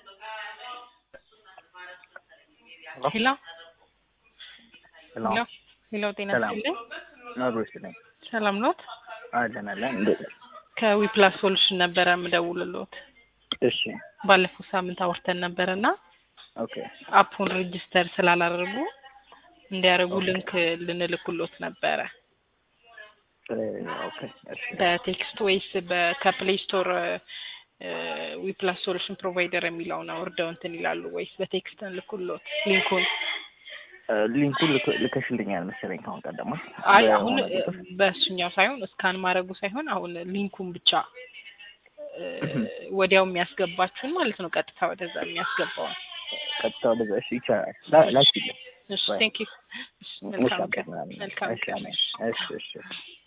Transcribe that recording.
ሄሎ ሄሎ ሄሎ ሄሎ፣ ጤና ሰላም ይስጥልኝ። መብሮች ነኝ። ሰላም ኖት? አለን አለን። እንዴት ነሽ? ከዊፕላስ ሶሉሽን ነበረ የምደውልልዎት። እሺ ባለፈው ሳምንት አውርተን ነበረ እና ኦኬ አፑን ሬጅስተር ስላላደረጉ እንዲያደርጉ ሊንክ ልንልክሎት ነበረ እ፣ ኦኬ እሺ በቴክስት ወይስ ከፕሌይ ስቶር ዊፕላስ ሶሉሽን ፕሮቫይደር የሚለውን አውርደው እንትን ይላሉ ወይስ በቴክስት እንልክሎት ሊንኩን? እ፣ ሊንኩን ልክ- ልከሽልኛል መሰለኝ ካሁን ቀደማ። አይ አሁን በሆነ ቁጥር። በእሱኛው ሳይሆን እስካን ማድረጉ ሳይሆን አሁን ሊንኩን ብቻ እ፣ ወዲያው የሚያስገባችሁን ማለት ነው። ቀጥታ ወደዛ የሚያስገባውን። ቀጥታ ወደዛ እሺ ይቻላል። ላ- ላኪልኝ። እሺ ወይ- ቴንክ ዩ። መልካም ውሻ ቀን። ምናምን። መልካም እሺ ቀን። አሜን። እሺ እሺ